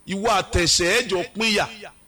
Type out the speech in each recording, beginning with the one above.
ìwọ àtẹ̀sẹ̀ ẹ̀jọ̀ pínyà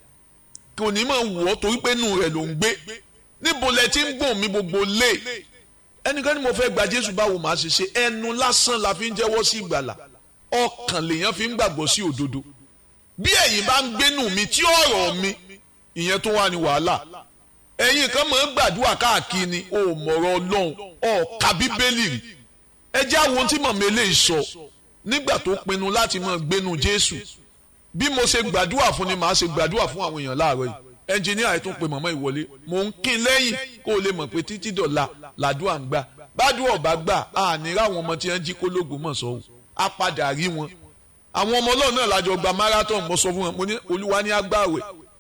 kò ní máa wọ̀ ọ́ torí pé inú rẹ̀ ló ń gbé níbo lẹ ti ń gbọ̀n mi gbogbo lé ẹnikẹ́ni mo fẹ́ gba Jésù báwo màá ṣe ṣe ẹnu lásán la fi ń jẹ́wọ́ sí ìgbàlà ọkàn lèèyàn fi ń gbàgbọ́ sí òdodo bí ẹ̀yin bá ń gbénú mi tí ọ̀rọ̀ mi ìyẹn tó wà ní wàhálà ẹ̀yin kan máa ń gbàdúrà káàkiri ni o mọ̀rọ̀ Ọlọ́run ọ̀ka bíbélì rí ẹ jẹ́ àwọn ohun tí mọ̀mí eléyìí sọ nígbà tó pinnu láti máa gbénú Jésù bí mo ṣe gbàdúrà fún ni màá ṣe gbàdúrà fún àwọn èèyàn láàárọ̀ yìí ẹnjìníà ẹ̀ tún pe mọ̀mọ́ ìwọlé mò ń kín lẹ́yìn kó o lè mọ̀ pé títí dọ̀la làdúrà ń gbà bádùn ọ̀bá gbà á ní ráwọn ọmọ tí wọ́n jí kólógùn mọ̀ sọ́hùn á padà rí wọn àwọn ọmọ ọlọ́run náà lájọ gba marathon mo sọ fún wọn mo ní olúwa ní agbáwẹ̀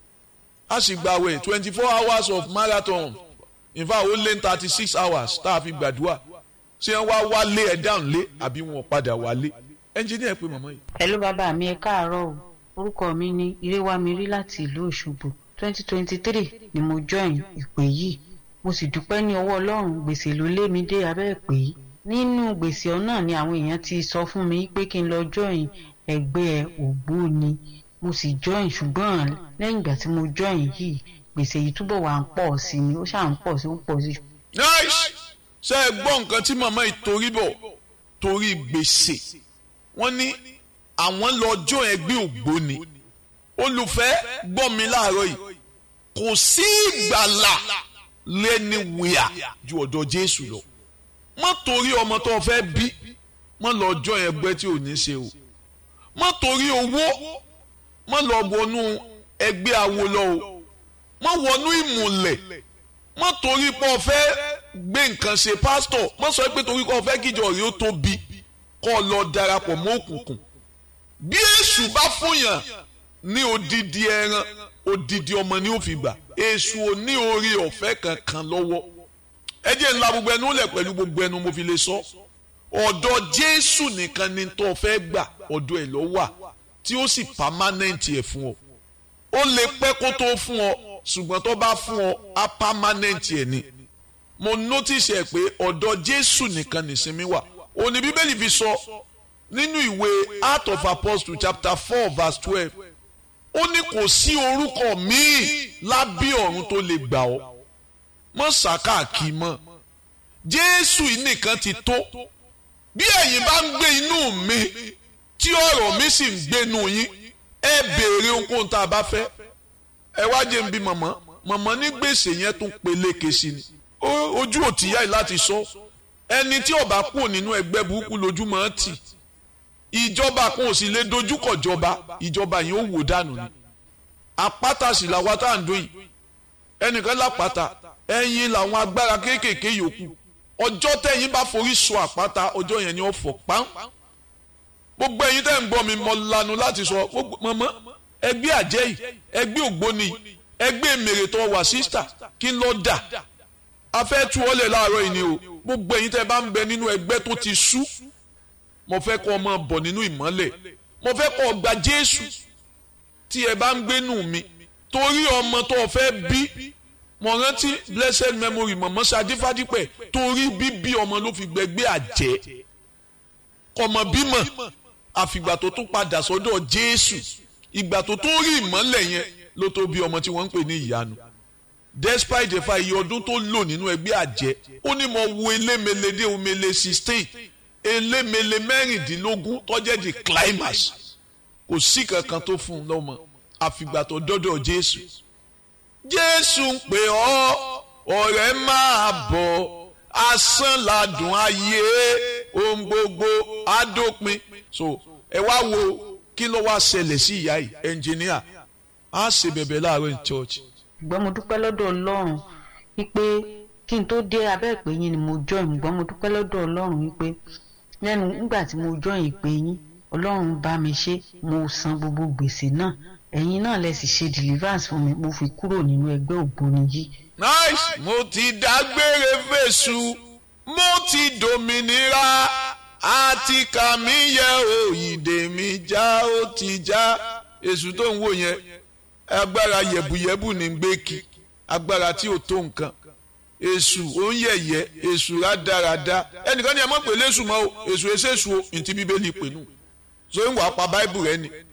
a sì gbàwẹ̀ twenty four hours of marathon in fact ó lé ní thirty six hours tá a fi gbàdúrà ṣé wọ́n wá wálé ẹ̀ dáhùn lé àbí wọn padà wálé ẹnjìníà ẹ̀ pé mọ̀mọ́ yìí. Hello bàbá mi ẹ káàárọ̀ o orúkọ mi ni Iréwámirí láti ìlú Òṣogbo twenty twenty three ni mo join ìpè yìí mo sì dúpẹ́ ní ọwọ́ Ọlọ́run gbèsè ló lé mi dé abẹ́ ìpè yìí nínú gbèsè ọ̀nà ni àwọn èèyàn ti sọ fún mi pé kí n lọ join ẹgbẹ́ ògbóni mo sì join ṣùgbọ́n lẹ́yìn ìgbà tí mo join yìí gbèsè yìí túbọ̀ wà ń pọ̀ sí ni ó ṣáà ń pọ̀ sí ó pọ̀ sí. nice ṣe é gbọ́ nǹkan tí màmá yìí torí bọ̀ torí gbèsè wọ́n ní àwọn lọ́jọ́ ẹgbẹ́ ògbóni olùfẹ́ gbọ́ mi láàárọ̀ yìí kò sí ìgbàlà lẹ́ni wíyà ju ọ̀dọ̀ Jésù lọ má torí ọmọ tó fẹ́ bí má lọ́jọ́ ẹgbẹ́ tí ò ní ṣe o má torí owó má lọ wọnú ẹgbẹ́ awo lọ o má wọnú ìmùlẹ̀ má torí pé o fẹ́ gbé nǹkan ṣe pásítọ̀ má sọ pé torí pé o fẹ́ kíjọ rí ó tóbi kọ́ ọ lọ darapọ̀ mọ́ òkùnkùn bí èṣù bá fúnyàn ní odidi ẹran odidi ọmọ ni ó fi gbà èṣù ò ní orí ọ̀fẹ́ kankan lọ́wọ́ ẹ jẹ́ ńlá gbogbo ẹnu lẹ̀ pẹ̀lú gbogbo ẹnu mo fi lè sọ ọ̀dọ̀ Jésù nìkan ni tó fẹ́ gbà ọ̀dọ̀ ẹ̀ ló wà tí ó sì pámánẹ́ǹtì ẹ̀ fún ọ ó lè pẹ́ kó tó fún ọ ṣùgbọ́n tó bá fún ọ á pámánẹ́ǹtì ẹ̀ ni mo notice ẹ̀ pé ọ̀dọ̀ Jésù nìkan nìsinmi wà òní bíbélì fi sọ nínú ìwé Acts of Apostles chapter four verse twelve ó ní kò sí orúkọ míì lábẹ́ ọ̀run tó lè gbà ọ́ mọ́ sàkáàkì mọ́ Jésù yìí nìkan ti tó bí ẹ̀yin bá ń gbé inú mi tí ọ̀rọ̀ mi sì ń gbénu yín ẹ béèrè ohunkóhun tá a bá fẹ́ ẹ wá jẹ́ n bí mọ̀mọ́ mọ̀mọ́ ní gbèsè yẹn tún peléke sí ni ojú òtíyá yìí láti sọ ẹni tí ó bá kú nínú ẹgbẹ́ burúkú lójúmọ́ tì ìjọba kan ò sì lè dojúkọ jọba ìjọba yìí ó wò dànù ni àpáta sì làwa tá à ń dún yìí ẹnìkan lápáta ẹ̀yin làwọn agbára kéékèèké yòókù ọjọ́ tẹ̀yin bá forí sọ àpáta ọjọ́ yẹn ni ó fọ́ pán gbogbo ẹ̀yin tẹ́ ń gbọ́ mi mọ lanu láti sọ mọ́mọ́ ẹgbẹ́ àjẹ́ yìí ẹgbẹ́ ògbóni ẹgbẹ́ mèrètọ́ wà sísítà kí n lọ dà a fẹ́ tú ọ lẹ̀ láàárọ̀ yìí ni o gbogbo ẹ̀yin tẹ́ bá ń bẹ nínú ẹgbẹ́ tó ti sú mo fẹ́ kọ́ ọ máa bọ̀ nínú ìmọ́lẹ̀ mo fẹ́ kọ́ ọ gba Jésù tí ẹ bá ń gbénú mi torí ọmọ tó o fẹ́ bí mo rántí blessed memory mọ̀mọ́ sadífádípẹ̀ torí bíbí ọmọ ló fi gbẹgbẹ́ àjẹ́ kọmọ bímọ àfìgbà tó tún padà sọ́dọ̀ Jésù ìgbà tó tún rí ìmọ́lẹ̀ yẹn ló tó bí ọmọ tí wọ́n ń pè ní ìyanu despite the fact iye ọdún tó lò nínú ẹgbẹ́ àjẹ́ ó ní mo wo elémele dé omele sixteen elémele mẹ́rìndínlógún tó jẹ́ the climax kò sí kankan tó fún un lọ́mọ àfìgbà tó dọ́dọ̀ Jésù Jésù ń pè ọ́ ọ̀rẹ́ máa bọ̀ asán ladùn ayé ohun gbogbo adópin so ẹ wá wo kí ló wá ṣẹlẹ̀ sí ìyá yìí ẹnjìníà á ṣe bẹ̀bẹ̀ láàárọ̀ ní church. ṣùgbọ́n mo dúpẹ́ lọ́dọ̀ Ọlọ́run wípé kí n tó dé abẹ́ ìpè yín ni mo join ṣùgbọ́n mo dúpẹ́ lọ́dọ̀ Ọlọ́run wípé lẹ́nu nígbà tí mo join ìpè yín Ọlọ́run bá mi ṣe mo san gbogbo gbèsè náà ẹ̀yin náà lẹ sì ṣe deliverance fún mi mo fi kúrò nínú ẹgbẹ́ ògbóni yìí. nice mo ti dágbére fèsù mo ti dòmìnira àti kàmí yẹ òyìnbó mi já ó ti já èṣù tó ń wò yẹn agbára yẹ̀bùyẹ̀bù ní gbé kí agbára tí ò tó nǹkan èṣù ó ń yẹ̀yẹ́ èṣù rádaràda ẹnìkan ní ẹ mọ̀ pé lẹ́sù mọ́ o èṣù ẹ̀ṣẹ̀ṣù o ntí bíbélì pè nù so ń wàá pa báìbù rẹ ni